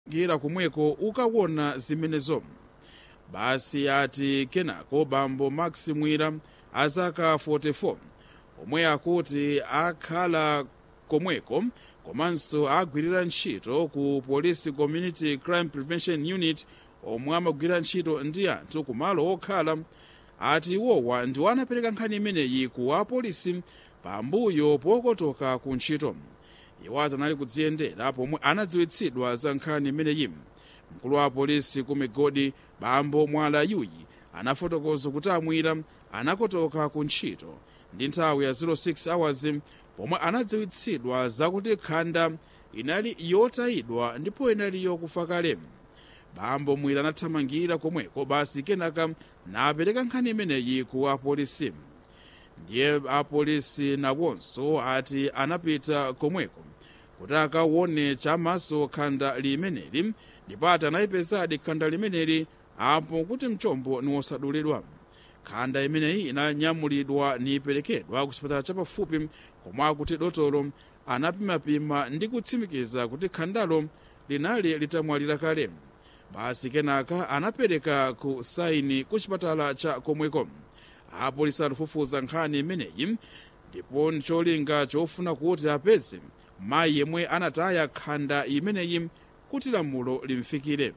gira komweko ukaona zimenezo basi ati kenako bambo max mwira azaka 44 omwe akuti akhala komweko komanso agwirira ntchito ku police community crime prevention unit omwe amagwirira ntchito ndi anthu kumalo okhala ati iwowa ndiwo anapereka nkhani imeneyi ku apolisi pambuyo pokotoka ku ntchito iwo anali kudziyendera pomwe anadziwitsidwa za nkhani imeneyi mkulu wa apolisi ku migodi bambo mwala yuyi anafotokoza kuti amwira anakotoka ku ntchito ndi nthawi ya 06 hours pomwe anadziwitsidwa zakuti khanda inali yotayidwa ndipo inali yokufa kale bambo mwira anathamangira komweko basi kenaka napereka nkhani imeneyi ku apolisi ndiye apolisi nawonso ati anapita komweko kuti akaone chamaso khanda limeneli ndipo ati anayipezadi khanda limeneli apo kuti mchombo niwosadulidwa khanda imeneyi inanyamulidwa niperekedwa ku chipatala chapafupi komwe akuti dotolo anapimapima ndi kutsimikiza kuti khandalo linali litamwalira kale basi kenaka anapereka ku saini ku chipatala cha komweko apolisi akufufuza nkhani imeneyi ndipo ncholinga chofuna kuti apeze mayi yemwe anataya khanda imeneyi kuti lamulo limfikire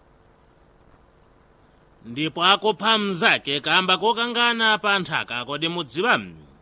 ndipo akupha mnzake kamba kokangana pa nthaka kodi mudziwa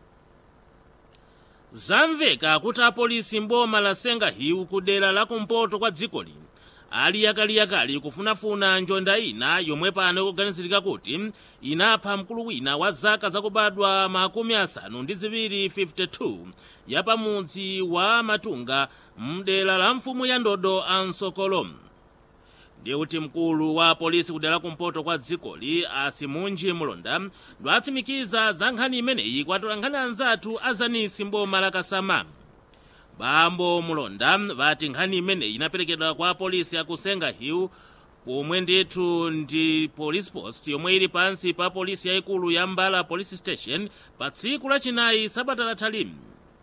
zamveka kuti apolisi mboma la sengahiwu ku dera la kumpoto kwa dzikoli ali yakaliyakali kufunafuna njonda ina yomwe pano ikuganizirika kuti inapha mkulu wina wa zaka zakubadwa makumi asanu ndi ziwiri 52 ya pamudzi wa matunga mdera la mfumu ya ndodo ansokolo ndiye kuti mkulu wa polisi kudera kumpoto kwa dzikoli asimunji mulonda ndwatsimikiza za nkhani imeneyi kwatola nkhani anzathu azanisi mboma la kasama bambo mulonda vati nkhani imeneyi inaperekedwa kwa polisi ya kusenga hill pomwe ndithu ndi police post yomwe ili pansi pa polisi yayikulu ya mbala police station pa tsiku lachinayi sabata lathalimu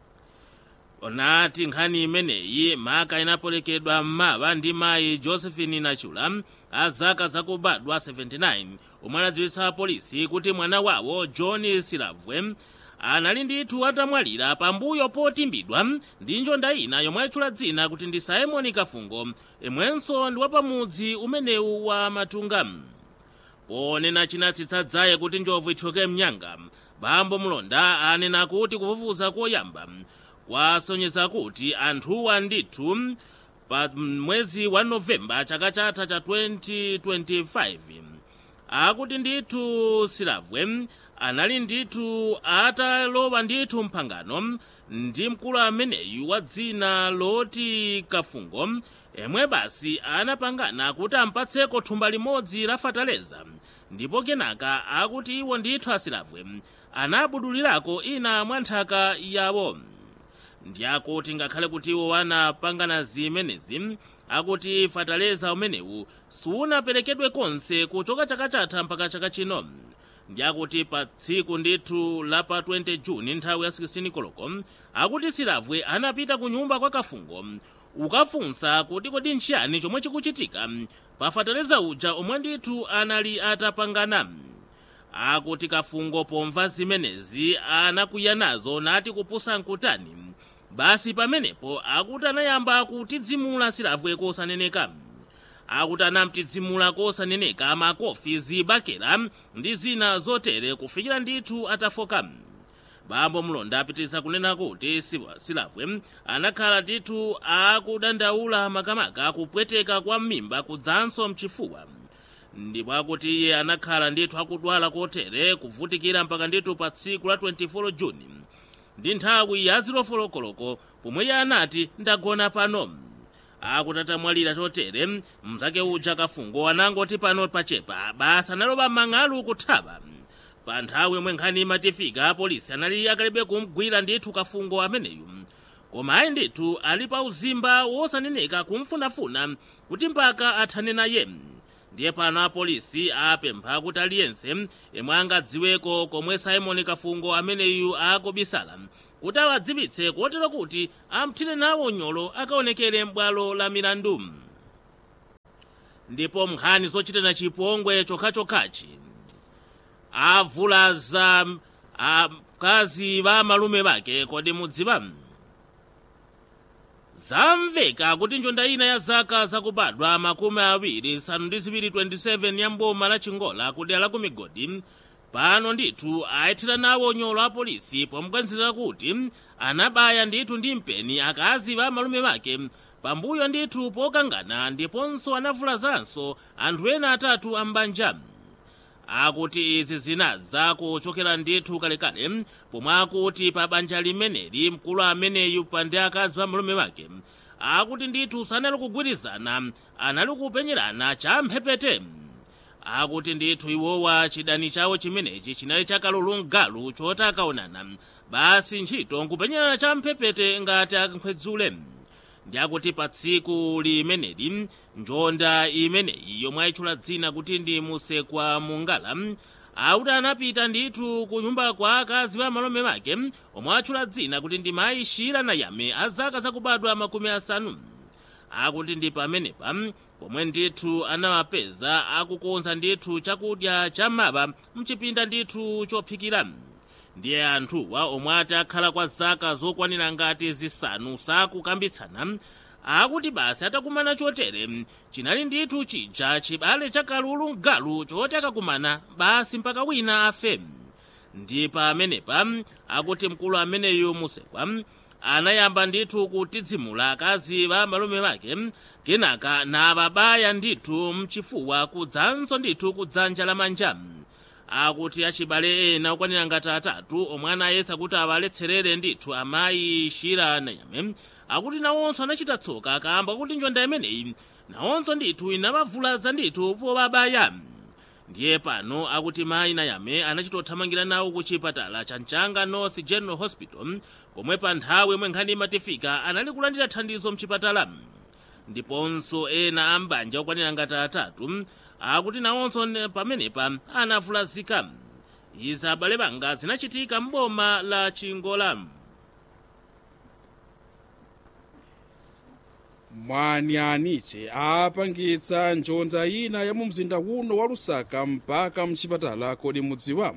onati nkhani imeneyi maka inaperekedwa m'mawa ndi mayi josephine nachula a zaka zakubadwa 79 omwe anadziwitsa polisi kuti mwana wawo john silavwe anali ndithu atamwalira pambuyo potimbidwa ndi njonda ina yomwe atchula dzina kuti ndi simoni kafungo imwenso ndi wapamudzi umenewu wa matunga ponena chinatsitsa dzaye kuti njovu ithyoke mnyanga bambo mulonda anena kuti kufufuza koyamba kwasonyeza kuti anthuwa ndithu pa mwezi wa novemba chaka chatha cha 2025 akuti ndithu silavwe anali ndithu atalowa ndithu mphangano ndi mkulu ameneyu wa dzina loti kafungo emwe basi anapangana kuti ampatseko thumba limodzi la fataleza ndipo kenaka akuti iwo ndithu asilavwe anabudulirako ina mwa nthaka yawo ndi akuti ngakhale kuti iwo anapangana zimenezi akuti fataleza umenewu sunaperekedwe konse kuchoka chaka chatha mpaka chaka chino ndi akuti pa tsiku ndithu la pa 20 juni nthawi ya 16 koloko akuti silavwe anapita ku nyumba kwa kafungo ukafunsa kuti kodi nchiyani chomwe chikuchitika pa fataleza uja omwe ndithu anali atapangana akuti kafungo pomva zimenezi anakwiya nazo nati kupusa nkutani basi pamenepo akuti anayamba kutidzimula silavwe kosaneneka akuti anamtidzimula kosaneneka makofi zibakera ndi zina zotere kufikira ndithu atafoka bambo mulonda apitiriza kunena kuti silavwe anakhala ndithu akudandaula makamaka kupweteka kwa m'mimba kudzanso mchifuwa ndipo akuti iye anakhala ndithu akudwala kotere kuvutikira mpaka ndithu pa tsiku la 24 juni ndi nthawi ya zilofolokoloko pomwe iye anati ndagona pano akuti atamwalira chotere mzake uja kafungo anangoti pano pachepa basa analoba mang'alu kuthaba pa nthawi yomwe nkhani imatifika apolisi anali akalibe kumgwira ndithu kafungo ameneyu koma ayi ndithu ali pa uzimba wosaneneka kumfunafuna kuti mpaka athane naye ndiye pano apolisi apempha kuti aliyense yemwe angadziweko komwe simoni kafungo ameneyu akubisala kuti awadziwitse kotero kuti amthire nawo nyolo akaonekere m'bwalo la milandu ndipo nkhani zochitana chipongwe chokhachokhachi avulaza akazi va malume vake kodi mudziwa zamveka kuti njonda ina ya zaka zakubadwa makumi awiri nsanu ndi ziwiri 27 ya mboma la chingola kudera la ku migodi pano ndithu ayithira nawo nyolo a polisi pomukwanizira kuti anabaya ndithu ndi mpeni akazi va malume vake pambuyo ndithu pokangana ndiponso anavulazanso anthu ena atatu ambanja akuti izi zinadza kuchokera ndithu kalekale pomwe akuti pa banja limeneli mkulu ameneyu pa ndi akazi pa malume wake akuti ndithu sanali kugwirizana anali kupenyerana champhepete akuti ndithu iwowa chidani chawo chimenechi chinali chakalulungalu choti akaonana basi ntchito nkupenyerana champhepete ngati akhwedzule ndi akuti pa tsiku limeneli njonda imeneyi yomwe ayitchula dzina kuti ndi musekwa mungala akuti anapita ndithu ku nyumba kwa akazi pa malume wake omwe atchula dzina kuti ndi mayi shira nayame a zaka zakubadwa makumi asanu akuti ndi pamenepa pomwe ndithu anawapeza akukonza ndithu chakudya cham'maba mchipinda ndithu chophikira ndiye anthuwa omwe ati akhala kwa zaka zokwanira ngati zisanu sakukambitsana akuti basi atakumana chotere chinali ndithu chija chibale chakalulu mgalu choti akakumana basi mpaka wina afe ndi pamenepa akuti mkulu ameneyu musekwa anayamba ndithu kutidzimula akazi pa malume wake kenaka navabaya ndithu mchifuwa kudzanso ndithu kudzanja lamanja akuti achibale ena okwanira ngati atatu omwe anayesa kuti awaletserere ndithu amayi shira nayame akuti nawonso anachita tsoka kamba kuti njonda imeneyi nawonso ndithu inavavulaza ndithu pobabaya ndiye pano akuti mayi nayame anachitothamangira nawo ku chipatala cha mchanga north general hospital komwe pa nthawi yomwe nkhani imatifika anali kulandira thandizo mchipatala ndiponso ena ambanja okwanira ngati atatu akuti nawonso pamenepa anavulazika izi abale banga zinachitika m'boma la chingola mwanianiche apangitsa njonda ina ya mu mzinda uno wa lusaka mpaka mchipatala kodi mudziwa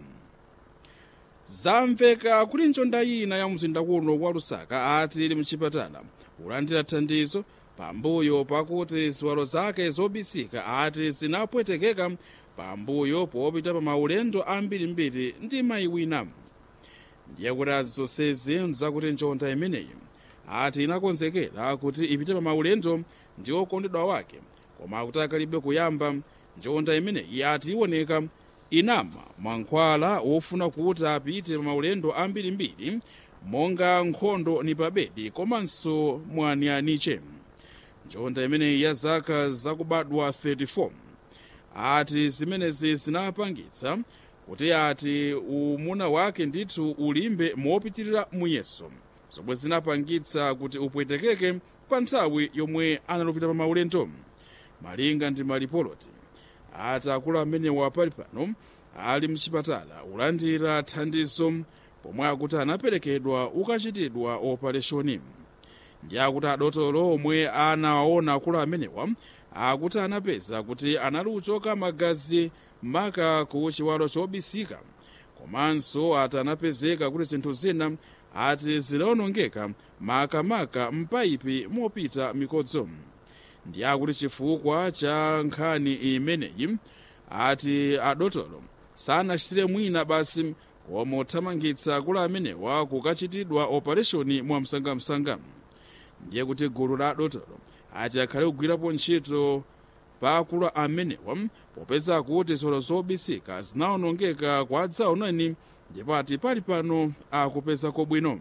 zamveka kuti njonda ina ya mzinda uno wa lusaka ati ili mchipatala kulandira thandizo pambuyo pakuti ziwalo zake zobisika ati zinapwetekeka pambuyo popita pa maulendo ambirimbiri ndi mayi wina ndiye kuti azonsezi nzakuti njonda imeneyi ati inakonzekera kuti ipite pa maulendo ndi okondedwa wake koma akuti akalibe kuyamba njonda imeneyi ati iwoneka inama mankhwala wofuna kuti apite pa maulendo ambirimbiri monga nkhondo ni pabedi komanso mwanianiche njonda imeneyi ya zaka zakubadwa 34 ati zimenezi zinapangitsa kuti ati umuna wake ndithu ulimbe mopitirira muyeso zomwe zinapangitsa kuti upwetekeke pa nthawi yomwe analupita pa maulendo malinga ndi malipoloti ati akulu amenewa pali pano ali mchipatala ulandira thandizo pomwe akuti anaperekedwa ukachitidwa opereshoni ndi akuti adotolo omwe anawaona akulu amenewa akuti anapeza kuti anali kuchoka magazi maka ku chiwalo chobisika komanso ati anapezeka kuti zinthu zina ati zinawonongeka makamaka mpaipi mopita mikodzo ndi akuti chifukwa cha nkhani imeneyi ati adotolo sanachitire mwina basi koma kuthamangitsa akulu amenewa kukachitidwa opereshoni mwamsangamsanga ndiye kuti gulu la adotolo ati akhale kugwirapo ntchito pa akulu amenewa popeza kuti ziwalo zobisika zinawonongeka kwa dzaonani ndipo ati pali pano akupezako bwino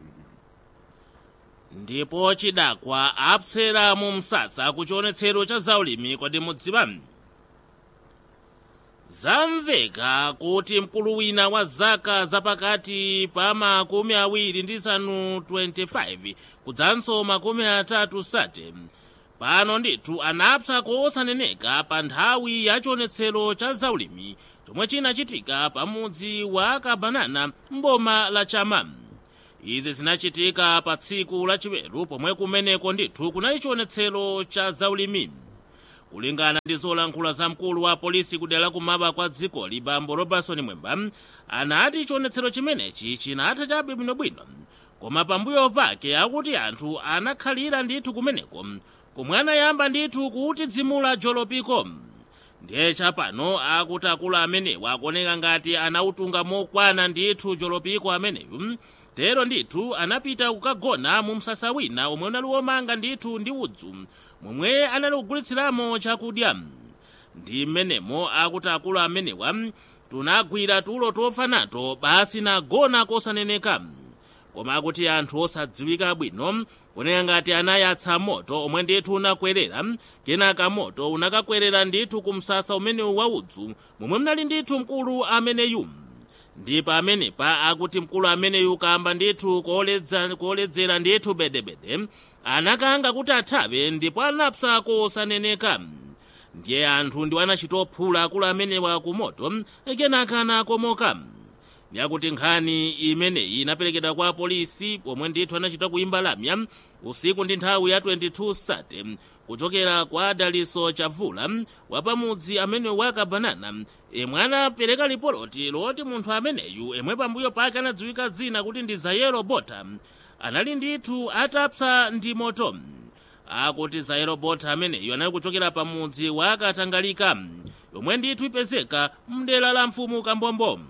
ndipo chidakwa apsera mu msasa ku chionetsero cha zaulimi kodi mudziwa zamveka kuti mkulu wina wa zaka zapakati pa makumi awiri ndi zisanu 25 kudzanso makumi atatu sate pano ndithu anapsa kosaneneka pa nthawi ya chionetsero cha zaulimi chomwe chinachitika pamudzi wa kabanana mboma la chama izi zinachitika pa tsiku lachiweru pomwe kumeneko ndithu kunali chionetsero cha zaulimi kulingana ndi zolankhula za mkulu wa polisi kudera la kumaba kwa dzikoli bambo robertson mwemba anati chionetsero chimenechi chinatha chabe bwinobwino koma pambuyo pake akuti anthu anakhalira ndithu kumeneko komwe anayamba ndithu kuti dzimula jolopiko ndiye chapano akuti akulu amenewa akuoneka ngati anautunga mokwana ndithu jolopiko ameneyu tero ndithu anapita kukagona mu msasa wina omwe unali womanga ndithu ndi udzu momwe anali kugulitsiramo chakudya ndi mmenemo akuti akulu amenewa tunagwira tulo tofa nato basi nagona kosaneneka koma akuti anthu osadziwika bwino kunena ngati anayatsa moto omwe ndithu unakwerera kenaka moto unakakwerera ndithu ku msasa umenewu wa udzu momwe mnali ndithu mkulu ameneyu ndi pamenepa akuti mkulu ameneyu kamba ndithu kuoledzera ndithu bedebede anakanga kuti athawe ndipo anapsa kosaneneka ndiye anthu ndiwo anachitophula akulu amenewa ku moto kenaka anakomoka ndiyakuti nkhani imeneyi inaperekedwa kwa polisi pomwe ndithu anachita kuimba lamya usiku ndi nthawi ya 22 sate kuchokera kwa daliso chavula wapamudzi amene wakabanana imwe anapereka lipoloti loti munthu ameneyu imwe pambuyo pake anadziwika dzina kuti ndi zayero bota anali ndithu atapsa ndi moto akuti zayero bota ameneyu anali kuchokera pamudzi wakatangalika yomwe ndithu ipezeka mdera la mfumu kambombo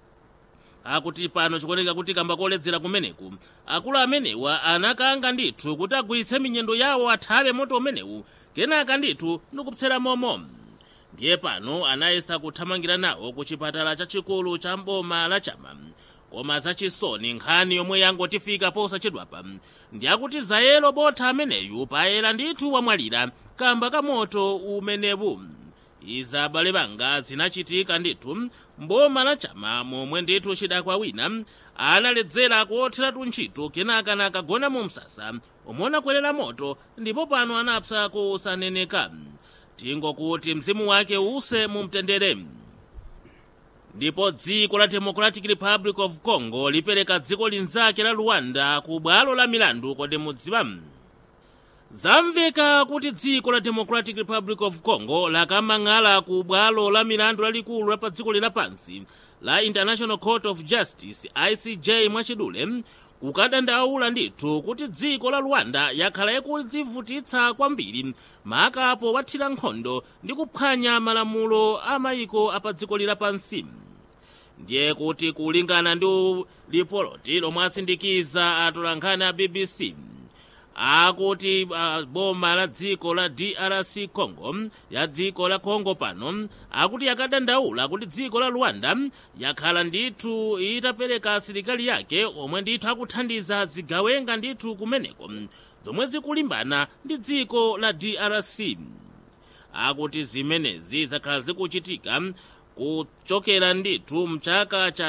akuti pano chikuoneka kuti kamba koledzera kumeneku akulu amenewa anakanga ndithu kuti agwiritse minyendo yawo athawe moto umenewu kenaka ndithu ndikupsera momo ndiye pano anayesa kuthamangira nawo ku chipatala chachikulu cha mboma la chama koma zachisoni nkhani yomwe yangotifika posachedwapa ndi akuti zayero bota ameneyu payera ndithu wamwalira kamba ka moto umenewu izi abale banga zinachitika ndithu mboma la chama momwe ndithu chidakwa wina analedzera kuotheratu ntchito kenaka nakagona mu msasa omwe unakwerera moto ndipo pano anapsa kusaneneka tingokuti mzimu wake use mu mtendere ndipo dziko la democratic republic of congo lipereka dziko linzake la rwanda ku bwalo la milandu kodi mudziwa zamveka kuti dziko la democratic republic of congo lakamang'ala ku bwalo la milandu lalikulu la pa dziko lapansi la international court of justice icj mwachidule kukadandaula ndithu kuti dziko la rwanda yakhala ikudzivutitsa kwambiri makapo wathira nkhondo ndi kuphwanya malamulo a mayiko apa dziko lapansi ndiye kuti kulingana ndi lipoloti lomwe asindikiza atolankhani a bbc akuti uh, boma la dziko la drc congo ya dziko la congo pano akuti yakadandaula kuti dziko la rwanda yakhala ndithu itapereka asilikali yake omwe ndithu akuthandiza zigawenga ndithu kumeneko zomwe zikulimbana ndi dziko la drc akuti zimenezi zakhala zikuchitika kuchokera ndithu mchaka cha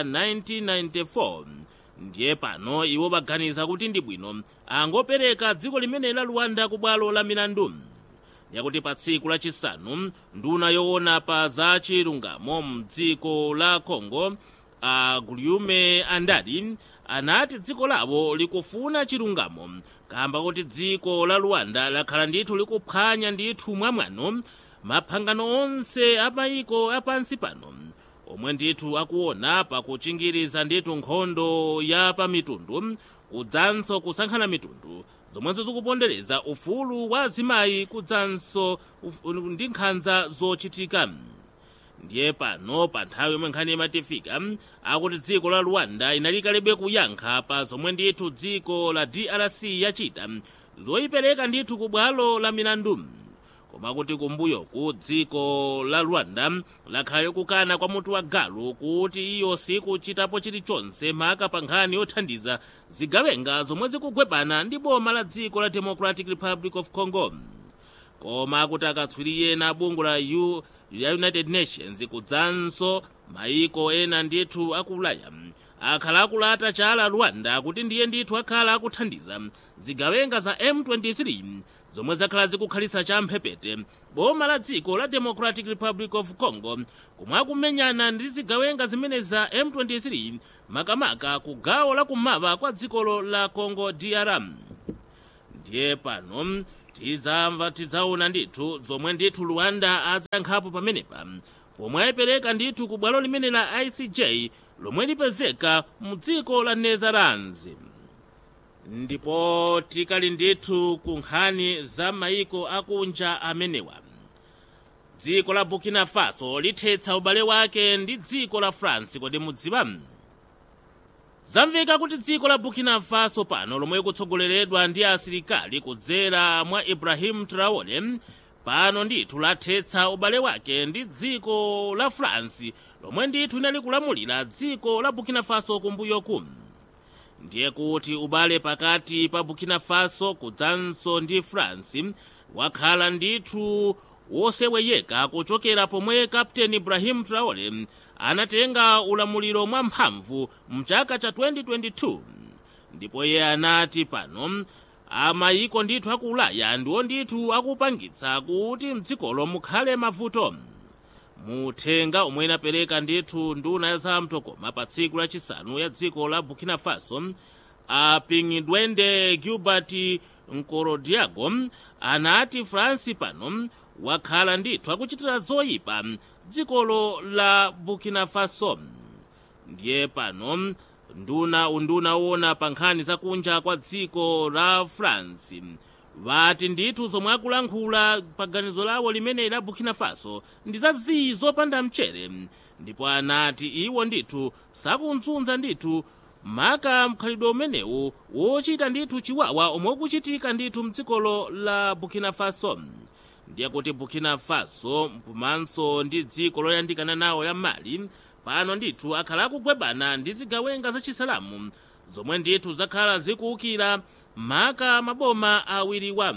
1994 ndiye pano iwo baganiza kuti ndi bwino angopereka dziko limene la rwanda ku bwalo la milandu yakuti pa tsiku lachisanu nduna yoona pa za chilungamo mdziko la congo a guliume andadi anati dziko lawo likufuna chilungamo kamba kuti dziko la rwanda lakhala ndithu likuphwanya ndithu mwamwano maphangano onse a mayiko apansi pano omwe ndithu akuona pakuchingiriza ndithu nkhondo ya pamitundu kudzanso kusankhana mitundu zomwenso zikupondereza ufulu wa azimayi kudzanso ndi nkhanza zochitika ndiye pano pa nthawi yomwe nkhani imatifika akuti dziko la rwanda inalikalebe kuyankha pa zomwe ndithu dziko la drc yachita zoyipereka ndithu ku bwalo la milandu koma kuti kumbuyoku dziko la rwanda lakhala likukana kwa mutu wa galu kuti iyo sikuchitapo chilichonse maka pa nkhani yothandiza zigawenga zomwe zikugwebana ndi boma la dziko la democratic republic of congo koma kuti akatswiri ena bungu la U, ya united nations kudzanso mayiko ena ndithu aku ulaya akhala akulata chala rwanda kuti ndiye ndithu akhala akuthandiza zigawenga za m23 zomwe zakhala zikukhalitsa champhepete boma la dziko la democratic republic of congo komwe akumenyana ndi zigawenga zimene za m23 makamaka ku gawo lakummawa kwa dzikolo la congo drm ndiye pano tidzamva tidzaona ndithu zomwe ndithu luanda adzayankhapo pamenepa pomwe ayipereka ndithu ku bwalo limene la icj lomwe lipezeka mu dziko la netherlands ndipo tikali ndithu ku nkhani za mayiko akunja amenewa dziko la burkina faso lithetsa ubale wake ndi dziko la france kodi mudziwa zamveka kuti dziko la burkina faso pano lomwe likutsogoleredwa ndi asilikali kudzera mwa ibrahim traore pano ndithu lathetsa ubale wake ndi dziko la france lomwe ndithu linali kulamulira dziko la burkina faso kumbuyoku ndiye kuti ubale pakati pa burkina faso kudzanso ndi france wakhala ndithu woseweyeka kuchokera pomwe kapteni ibrahim traore anatenga ulamuliro mwamphamvu mchaka cha 2022 ndipo iye anati pano amayiko ndithu aku ulaya ndiwo ndithu akupangitsa kuti mdzikolo mukhale mavuto muthenga omwe inapereka ndithu nduna ya zamtokoma pa tsiku lachisanu ya dziko la burkina faso apingidwende gilbert nkorodiago anati france pano wakhala ndithu akuchitira zoyipa dzikolo la burkina faso ndiye pano nduna unduna wona pa nkhani zakunja kwa dziko la france vati ndithu zomwe akulankhula pa ganizo lawo limene la burkina faso ndi zaziyi zopanda mchere ndipo anati iwo ndithu sakunzunza ndithu maka mkhalidwe umenewu wochita ndithu chiwawa omwe ukuchitika ndithu mdzikolo la burkina faso ndiye kuti burkina faso komanso ndi dziko loyandikana nawo ya mali pano ndithu akhala akugwebana ndi zigawenga zachisilamu zomwe ndithu zakhala zikuwukira maka maboma awiriwa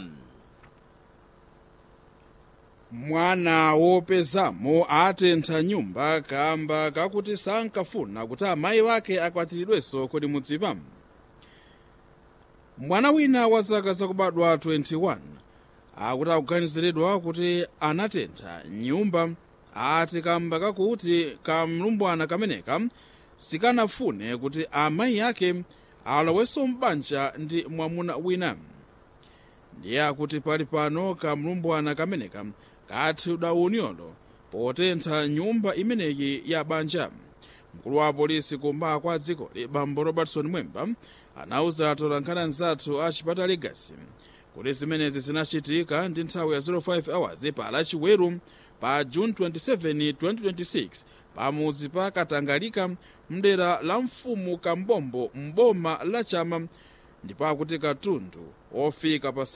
mwana wopezamo atentha nyumba kamba kakuti sankafuna kuti amayi wake akwatiridwenso kodi mudziwa mwana wina wa zaka zakubadwa 21 akuti akuganiziridwa kuti anatentha nyumba ati kamba kakuti kamlumbwana kameneka sikanafune kuti amayi ake alowenso m'banja ndi mwamuna wina ndiye akuti pali pano kamlumbwana kameneka kathidwa unyolo potentha nyumba imeneyi ya banja mkulu wa apolisi kumba kwa dzikoli bambo robertson mwemba anauza atolankhani anzathu a chipata legacy kuti zimenezi zinachitika ndi nthawi ya 05 hours pa lachiweru pa june 27 2026 pamuzi pa katangalika mdera la mfumu kambombo mboma la chama ndipo akuti katundu ofika pa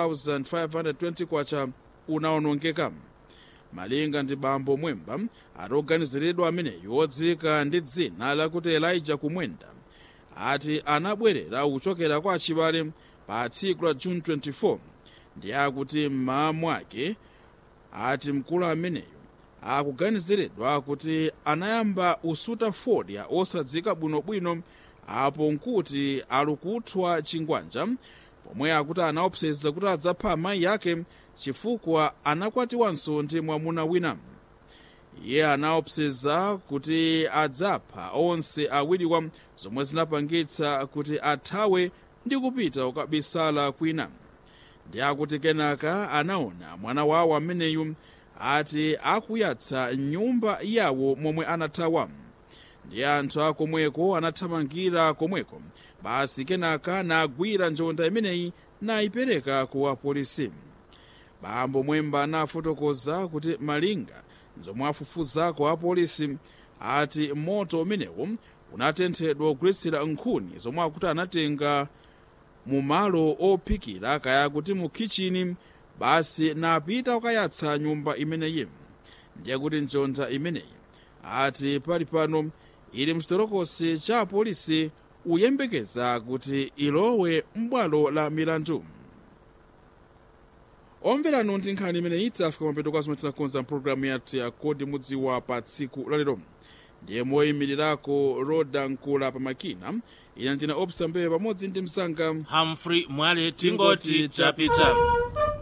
7520 kwacha unaonongeka malinga ndi bambo mwemba atoganiziridwa ameneyu odzika ndi dzina lakuti elijah kumwenda ati anabwerera kuchokera kwa achibale pa tsiku la june 24 ndi akuti mmawa mwake ati mkulu ameneyu akuganiziridwa kuti anayamba usuta fodya osadzika bwinobwino apo nkuti alikuthwa chingwanja pomwe akuti anaopseza kuti adzapha amayi ake chifukwa anakwatiwanso ndi mwamuna wina iye anaopseza kuti adzapha onse awiriwa zomwe zinapangitsa kuti athawe ndi kupita kukabisala kwina ndi akuti kenaka anaona mwana wawo ameneyu ati akuyatsa nyumba yawo momwe anathawa ndi anthu akomweko anathamangira komweko basi kenaka nagwira njonda imeneyi nayipereka ku apolisi bambo mwemba anafotokoza kuti malinga zomwe afufuzako apolisi ati moto umenewu unatenthedwa kugwiritsira nkhuni zomwe akuti anatenga mu malo ophikira kaya kuti mu kichini basi napita kukayatsa nyumba imeneyi ndiye kuti njonda imeneyi ati pali pano ili mchitolokosi cha apolisi uyembekeza kuti ilowe m'bwalo la milandu omveranu ndi nkhani imeneyi itafika mapeto kwa zomwe tinakonza mpulogalamu yathu ya kodi mudziwa pa tsiku lalero ndiye moyimirirako roda nkula pa makina ina ndina opsa mbewe pamodzi ndi msanga humphrey mwale tingoti tapita